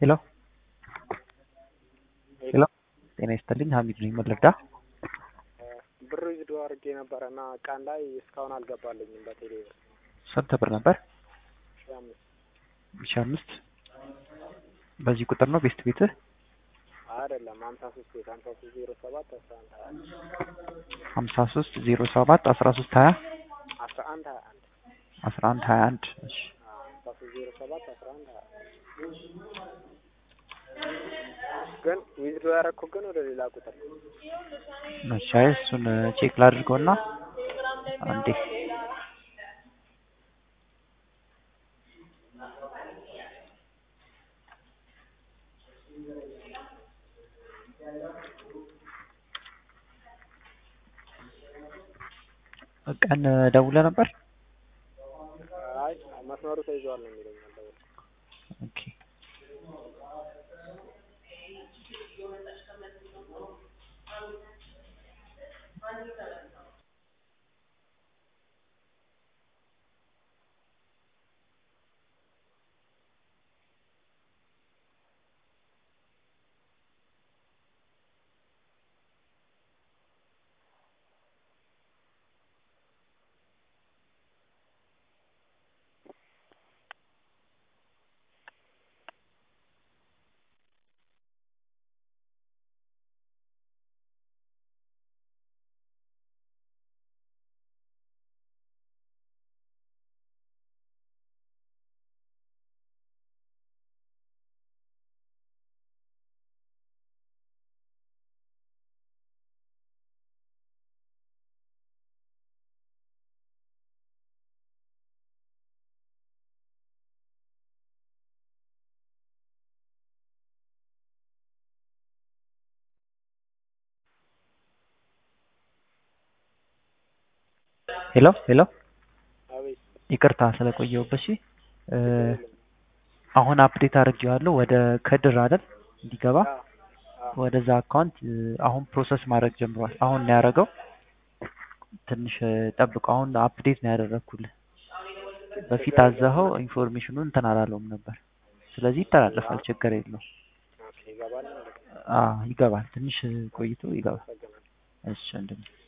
ሄሎ ሄሎ ጤና ይስጥልኝ ሀሚድ ነኝ ወለጋ ብር ይዞ አድርጌ ነበረ እና ቀን ላይ እስካሁን አልገባልኝም በቴሌ ብር ስንት ብር ነበር ሺህ አምስት ሺህ አምስት በዚህ ቁጥር ነው ቤስት ቤትህ አይደለም ሀምሳ ሶስት ቤት ሀምሳ ሶስት ዜሮ ሰባት አስራ አንድ ሀያ ሀምሳ ሶስት ዜሮ ሰባት አስራ ሶስት ሀያ አስራ አንድ ሀያ አንድ አስራ አንድ ሀያ አንድ እሺ ሀምሳ ሶስት ዜሮ ሰባት አስራ አንድ ሀያ ግን ዊዝድሮ ያደረኩት ግን ወደ ሌላ ቁጥር ነው። እሺ አይ እሱን ቼክ ላድርገውና አንዴ ቀን ደውለህ ነበር? አይ መስመሩ ተይዟል ነው የሚለኝ አልደወልኩም። ኦኬ ሄሎ ሄሎ አቤት ይቅርታ ስለቆየሁበት እሺ እ አሁን አፕዴት አድርጌዋለሁ ወደ ከድር አይደል እንዲገባ አዎ አዎ ወደዛ አካውንት እ አሁን ፕሮሰስ ማድረግ ጀምሯል። አሁን ነው ያደረገው። ትንሽ እ ጠብቀው። አሁን አፕዴት ነው ያደረግኩልህ። በፊት አዘኸው ኢንፎርሜሽኑን እንትን አላለውም ነበር። ስለዚህ ይተላለፋል፣ ችግር የለውም። ኦኬ ይገባል ማለት ነው። አዎ ይገባል። ትንሽ እ ቆይቶ ይገባል። አመሰግናለሁ። እሺ ወንድሜ